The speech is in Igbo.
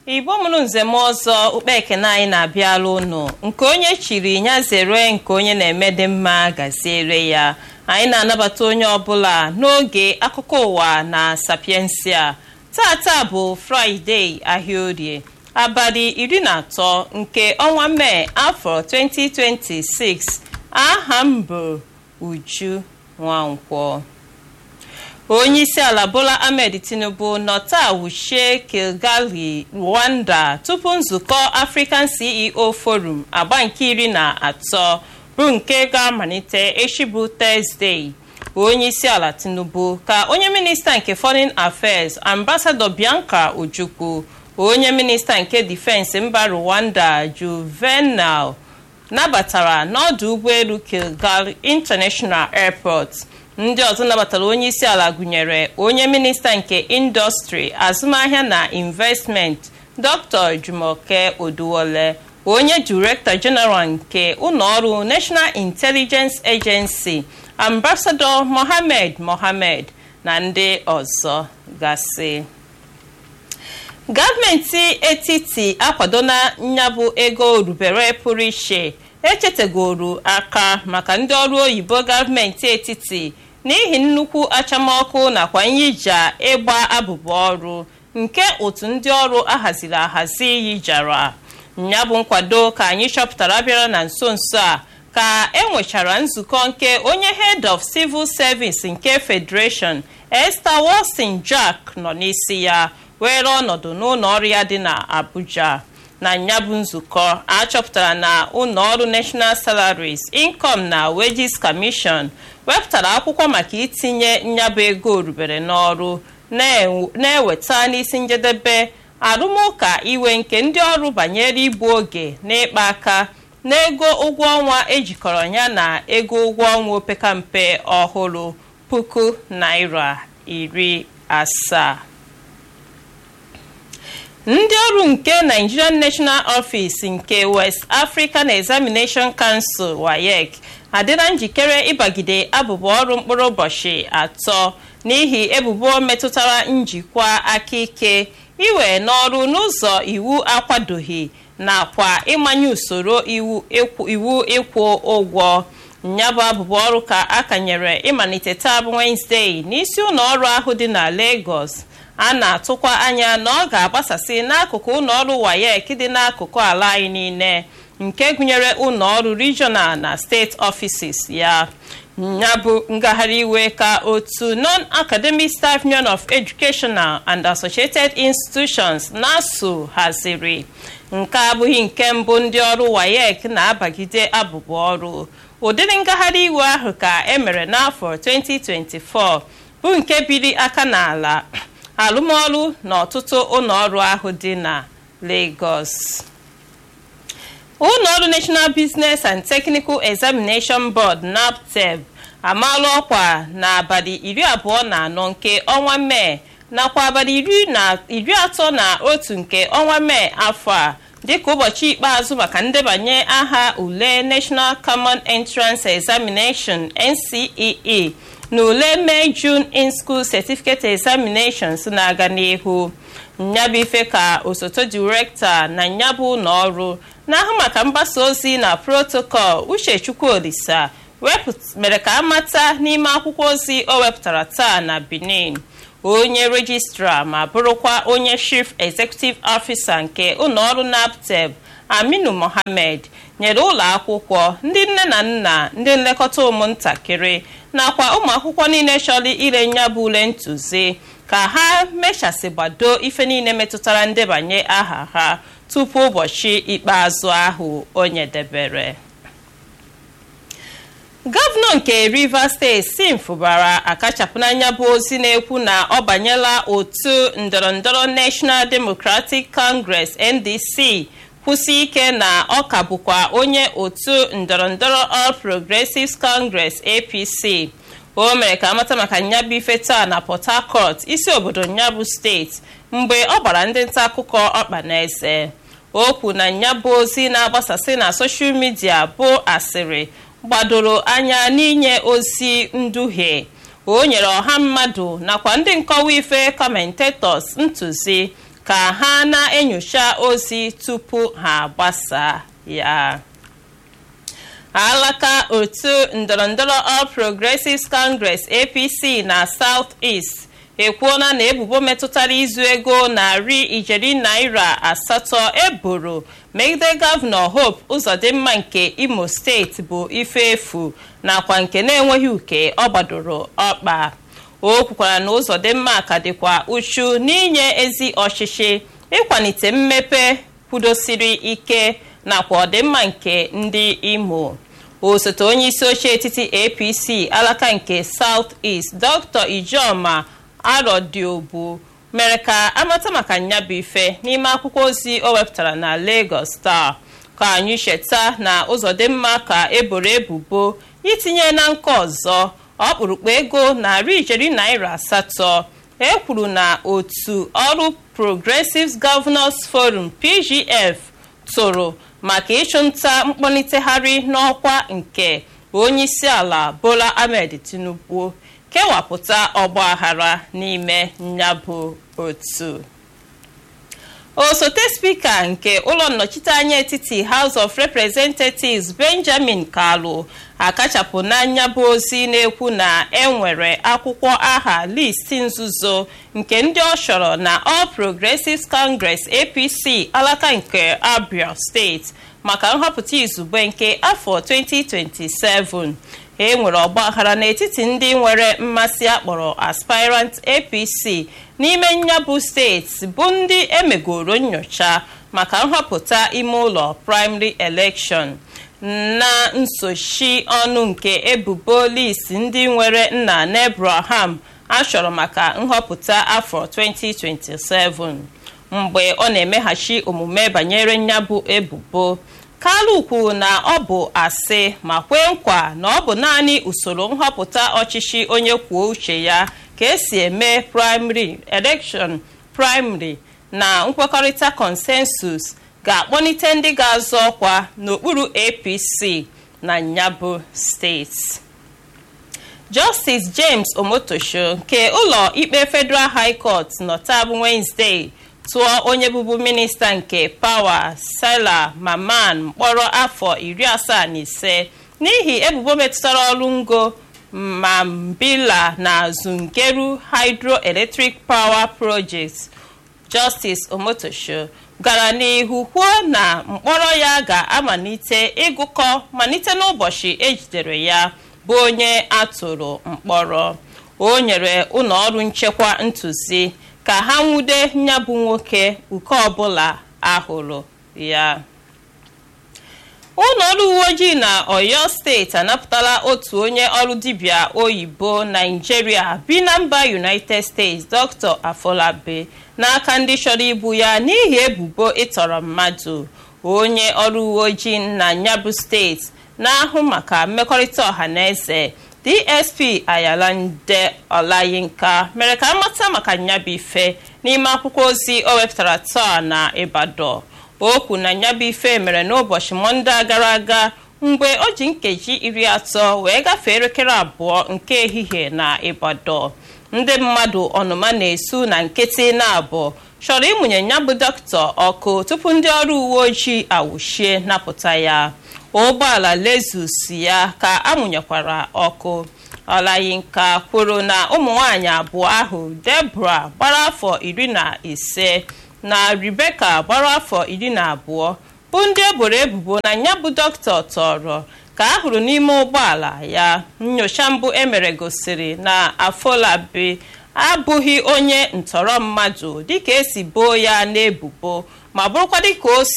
igbo mụrụ nzem ọzọ ukpe ekene anyị na-abịala ụnụ nke onye chiri ya zere nke onye na-eme dị mma gaziere ya anyị na-anabata onye ọbụla n'oge akụkọ ụwa na sapiensia tata bụ fraịde ahịa orie abalị iri na atọ nke ọnwa mee afọ 2026 aha m bụ uju nwankwọ onye isi ala bola ahmed tinubu nọ taa wuchie kilgali rwanda tupu nzukọ african ceo forum agba nke iri na atọ bụ nke ga-amalite echi bụ tọzdee onye isi ala tinubu ka onye minista nke foreign affairs ambassador bianca ojukwu onye minista nke difensi mba rwanda juvenal nabatara n'ọdụ ụgbọelu kilgali international airport ndị ọzọ nabatara onye isi ala gụnyere onye minista nke indọstrị azụmahịa na investment dr jumoke oduwole onye direktọ jeneral nke ụlọọrụ national intelligence agency ambassador mohammed mohammed na ndị ọzọ gasị gọọmenti etiti akwadola nyabụ ego rubere pụrụ iche echetegoro aka maka ndị ọrụ oyibo gọọmenti etiti n'ihi nnukwu achamọkụ nakwa nyija ịgba abụba ọrụ nke otu ndị ọrụ ahaziri ahazi yijara ya bụ nkwado ka anyị chọpụtara bịara na nso nso a ka enwechara nzukọ nke onye head of civil service nke federation esther wilson jack nọ n'isi ya were ọnọdụ n'ụlọ ọrụ ya dị na abuja na nyabụ nzukọ achọpụtara na ụlọọrụ national salaries income na wages commission wepụtara akwụkwọ maka itinye nyabụ ego rubere n'ọrụ na-eweta n'isi njedebe arụmụka iwe nke ndị ọrụ banyere igbu oge na ịkpa aka n'ego ụgwọ ọnwa ejikọrọ ya na ego ụgwọ ọnwa opekampe ọhụrụ puku naira iri asaa ndị ọrụ nke nigerian national office nke west african examination council wayek adịla njikere ịbagide abụba ọrụ mkpụrụ ụbọchị atọ n'ihi ebubo metụtara njikwa aka ike iwe n'ọrụ n'ụzọ iwu akwadoghị nakwa ịmanye usoro iwu ịkwụ ụgwọ nyabụ abụba ọrụ ka akanyere ịmalite taa bụ wenezdee n'isi ụlọ ọrụ ahụ dị na lagos a na-atụkwa anya na ọ ga-agbasasị n'akụkụ ụlọọrụ wayek dị n'akụkụ ala anyị niile nke gụnyere ụlọọrụ regional na steeti offices ya ya bụ ngagharị iwe ka otu non-academic staff union of educational and associated institutions nasu haziri nke abụghị nke mbụ ndị ọrụ wayek na-abagide abụba ọrụ ụdịrị ngagharị iwe ahụ ka emere n'afọ 2024 bụ nke biri aka n'ala alụmọrụ n'ọtụtụ ụlọọrụ ahụ dị na Lagos ụlọọrụ National Business and Technical Examination Board NABTEB amaala ọkwa n'abalị iri abụọ na anọ nke ọnwa Mee nakwa abalị iri atọ na otu nke ọnwa Mee afọ a dịka ụbọchị ikpeazụ maka ndebanye aha ule National Common Entrance Examination NCEE na ule May June in-school certificate examinations na-aga n'ihu nyabụ ife ka osote direkta na nyabụ ụlọ ọrụ na-ahụ maka mgbasa ozi na protocol uche chukwuolisa mere ka amata n'ime akwụkwọ ozi o wepụtara taa na benin onye rejistra ma bụrụkwa onye chief executive officer nke ụlọọrụ naptep aminu mohammed nyere ụlọ akwụkwọ ndị nne na nna ndị nlekọta ụmụntakịrị nakwa ụmụ akwụkwọ niile chọrọ ire nyabụ ule ntụzi ka ha mechasị gbado ife niile metụtara ndebanye aha ha tupu ụbọchị ikpeazụ ahụ o nyedebere gọvanọ nke rivers steeti sim fụbara akachapụ n'anya bụ ozi na-ekwu na ọ banyela otu ndọrọndọrọ national democratic congress ndc kwụsị ike na ọ ka bụkwa onye otu ndọrọndọrọ all progressives congress apc o mere ka amata maka nyabụ ife taa na port harcourt isi obodo nyabụ steeti mgbe ọ gbara ndị nta akụkọ ọkpa na eze o kwu na nyabụ ozi na-agbasasị na soshal midia bụ asịrị gbadoro anya n'inye ozi nduhie o nyere ọha mmadụ nakwa ndị nkọwa ife commentators ntụzi ka ha na-enyocha ozi tupu ha gbasaa ya alaka otu ndọrọndọrọ All Progressives Congress APC na South East ekwuola na ebubo metụtara izu ego narị ijeri naira asatọ eboro megide gọvanọ Hope Uzodimma nke Imo steeti bụ ife efu nakwa nke na-enweghị uke ọ gbadoro ọkpa o kwukwara na Uzodimma ka dịkwa uchu n'inye ezi ọchịchị ịkwalite mmepe kwudosiri ike nakwa ọdịmma nke ndị Imo osote onye isi oche etiti APC alaka nke South East Dr. Ijoma Arodiobu mere ka amata maka nyabụ ife n'ime akwụkwọ ozi o wepụtara na Lagos Star ka anyị cheta na Uzodimma ka eboro ebubo itinye na nke ọzọ ọkpụrụkpụ ego narị ijeri naira asatọ e kwuru na otu ọrụ Progressives Governors Forum PGF tụrụ maka ịchụnta mkpọlitegharị n'ọkwa nke onyeisiala Bola Ahmed Tinubu kewapụta ọgbaghara n'ime nyabụ otu osote spika nke ụlọ nnọchiteanya etiti House of Representatives Benjamin Kalu akachapụ n'anya bụ ozi na-ekwu na enwere akwụkwọ aha listi nzuzo nke ndị ọ chọrọ na All Progressives Congress APC alaka nke Abia steeti maka nhọpụta izugbe nke afọ 2027 e nwere ọgbaghara n'etiti ndị nwere mmasị akpọrọ aspirant APC n'ime nyabụ steeti bụ ndị emegoro nyocha maka nhọpụta ime ụlọ primary election na nsochi ọnụ nke ebubo list ndị nwere nna n'Abraham achọrọ maka nhọpụta afọ 2027 mgbe ọ na-emeghachi omume banyere nyabụ ebubo Kalu kwuru na ọ bụ asị ma kwee nkwa na ọ bụ naanị usoro nhọpụta ọchịchị onye kwuo uche ya ka esi eme primary election primary na nkwekọrịta consensus ga-akpọlite ndị ga-azọ ọkwa n'okpuru APC na nyabụ steeti Justice James Omotosho nke ụlọ ikpe Federal High Court nọtabụ Wednesday tụọ onye bụbu minista nke pawa Salah Maman mkpọrọ afọ iri asaa na ise n'ihi ebubo metụtara ọrụ ngo Mambila na Zungeru Hydroelectric Power Project Justice Omotosho gara n'ihu kwuo na mkpọrọ ya ga-amalite ịgụkọ malite n'ụbọchị ejidere ya bụ onye atụrụ mkpọrọ o nyere ụlọ ọrụ nchekwa ntụzi ka ha nwude nyabụ nwoke uke ọbụla ahụrụ ya ụlọ ọrụ uwe ojii na Oyo steeti anapụtala otu onye ọrụ dibịa oyibo Naijiria bi na mba United States Dr. Afolabi n'aka ndị chọrọ igbu ya n'ihi ebubo ịtọrọ mmadụ onye ọrụ uwe ojii na nyabụ steeti na-ahụ maka mmekọrịta ọha na eze dsp ayalande olayinka mere ka amata maka nyabụ ife n'ime akwụkwọ ozi o wepụtara taa na ibadan okwu na nyabụ ife mere n'ụbọchị mọnde gara aga mgbe o ji nkeji iri atọ wee gafee elekere abụọ nke ehihie na ibadan ndị mmadụ ọnụma na-esu na nkịtị na-abụ chọrọ ịmụnye nyabụ dọkịta ọkụ tupu ndị ọrụ uwe ojii awụchie napụta ya ụgbọala lezus ya ka amụnyekwara ọkụ ọlayinka kwuru na ụmụ nwanyị abụọ ahụ debra gbara afọ iri na ise na rebeka gbara afọ iri na abụọ bụ ndị eboro ebubo na ya bụ dọkịta tọrọ ka a hụrụ n'ime ụgbọala ya nyocha mbụ emere gosiri na afolabi abụghị onye ntọrọ mmadụ dịka esi boo ya n'ebubo ma bụrụkwa dịka o